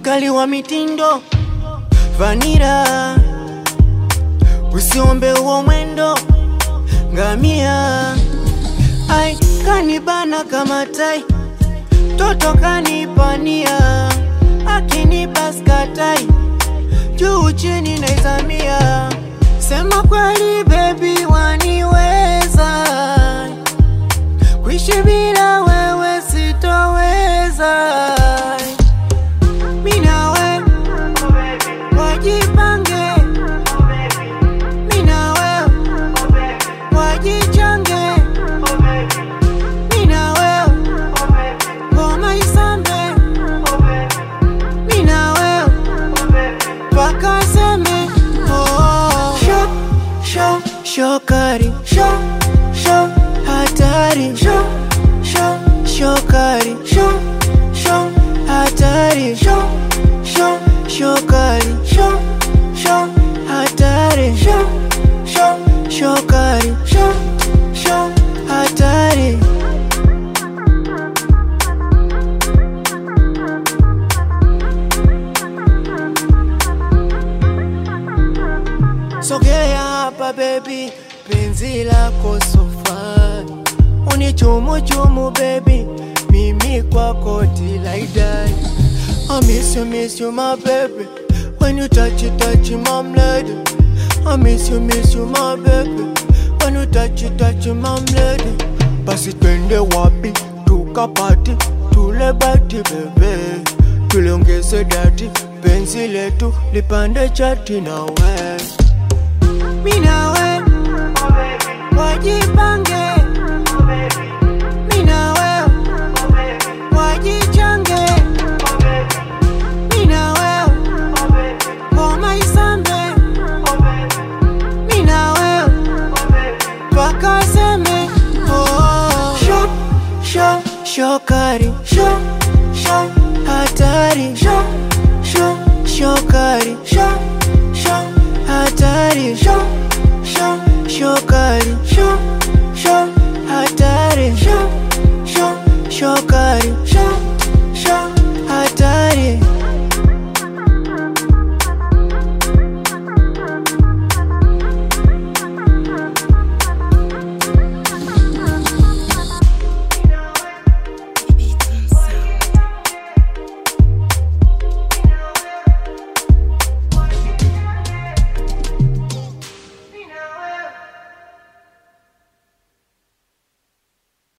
mkali wa mitindo vanira, usiombe huo mwendo ngamia, ai kanibana kama tai, toto kanipania, akinipa skatai, juu chini naizamia, sema kweli baby waniweza, kuishi bila wewe sitoweza. Minawe wajipange, minawe wajichange, minawe ngoma isambe, minawe wakaseme oh. Sho, sho, shokari sho, sho, hatari sho, sho, shokari sho, sho, hatari sho, sho, shokari sho, sho, hatari sho, sho, shokari sho, sho, hatari Sogea hapa baby, penzi lako sofa, unichumuchumu baby, mimi kwako till I die. I miss you, miss you my baby, when you touch it, touch it, mom lady. I miss you, miss you my baby, when you touch it, touch it, mom lady. Basi twende wapi, tukapati, tule bati bebe, tuliongeze dati, penzi letu lipande chati na we